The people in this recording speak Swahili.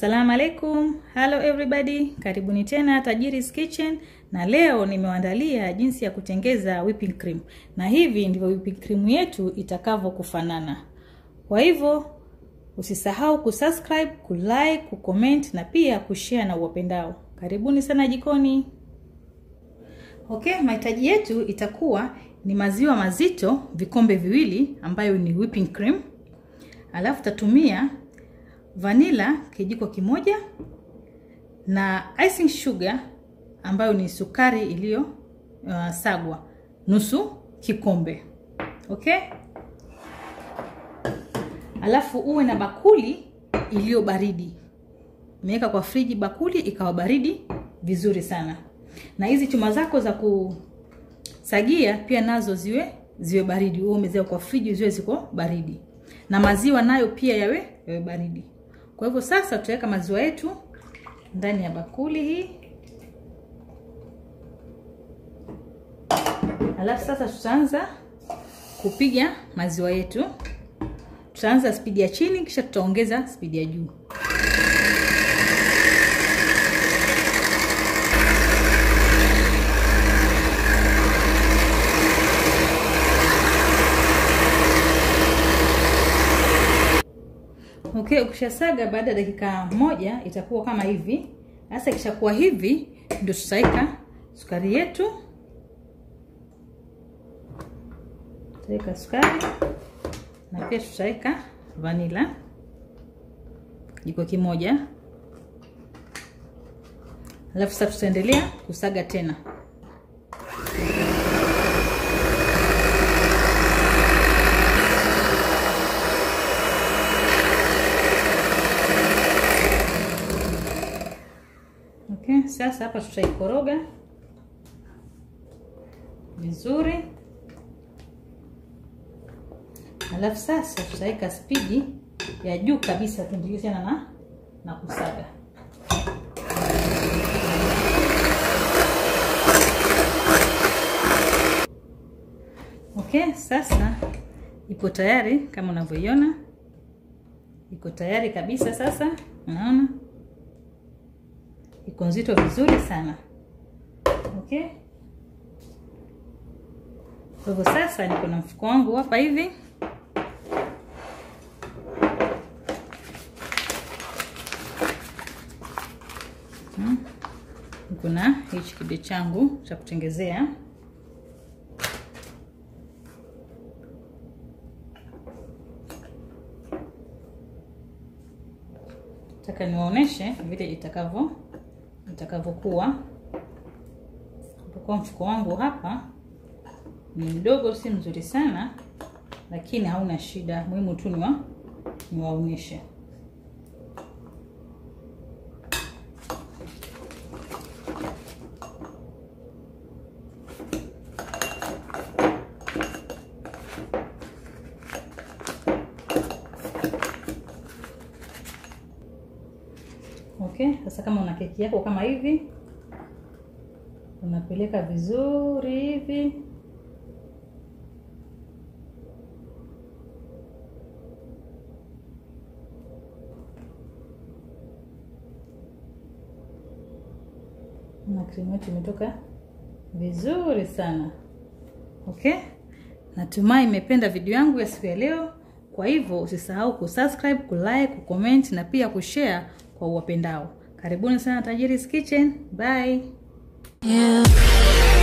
Assalamu alaikum. Hello everybody. Karibuni tena Tajiri's Kitchen na leo nimewaandalia jinsi ya kutengeza whipping cream. Na hivi ndivyo whipping cream yetu itakavyo kufanana. Kwa hivyo usisahau kusubscribe, kulike, kucomment na pia kushare na uwapendao. Karibuni sana jikoni. Okay, mahitaji yetu itakuwa ni maziwa mazito vikombe viwili ambayo ni whipping cream. Alafu tatumia vanilla kijiko kimoja na icing sugar ambayo ni sukari iliyo uh, sagwa nusu kikombe. Okay? Alafu uwe na bakuli iliyo baridi. Umeweka kwa friji bakuli ikawa baridi vizuri sana. Na hizi chuma zako za kusagia pia nazo ziwe ziwe baridi. Uwe umeziweka kwa friji ziwe ziko baridi. Na maziwa nayo pia yawe yawe baridi. Kwa hivyo sasa tutaweka maziwa yetu ndani ya bakuli hii. Alafu sasa tutaanza kupiga maziwa yetu. Tutaanza spidi ya chini kisha tutaongeza spidi ya juu. Okay, ukishasaga baada ya dakika moja itakuwa kama hivi. Sasa ikishakuwa hivi ndio tutaweka sukari yetu. Tutaweka sukari na pia tutaweka vanila kijiko kimoja. Alafu sasa tutaendelea kusaga tena. Okay, sasa hapa tutaikoroga vizuri, alafu sasa tutaweka spidi ya juu kabisa, tuendelee tena na na kusaga. Okay, sasa ipo tayari kama unavyoiona, iko tayari kabisa. Sasa unaona iko nzito vizuri sana okay. Kwa hivyo sasa niko na mfuko wangu hapa hivi, hmm. Niko na hichi kibe changu cha kutengezea nataka niwaoneshe vile itakavyo itakavyokuwa. Kwa mfuko wangu hapa ni mdogo, si mzuri sana, lakini hauna shida, muhimu tu niwa niwaonyeshe. Okay, sasa kama una keki yako kama hivi unapeleka vizuri hivi na krimu yetu imetoka vizuri sana. Okay, natumai imependa video yangu ya siku ya leo. Kwa hivyo usisahau kusubscribe, kulike, kucomment na pia kushare kwa uwapendao. Karibuni sana Tajiri's Kitchen. Bye. Yeah.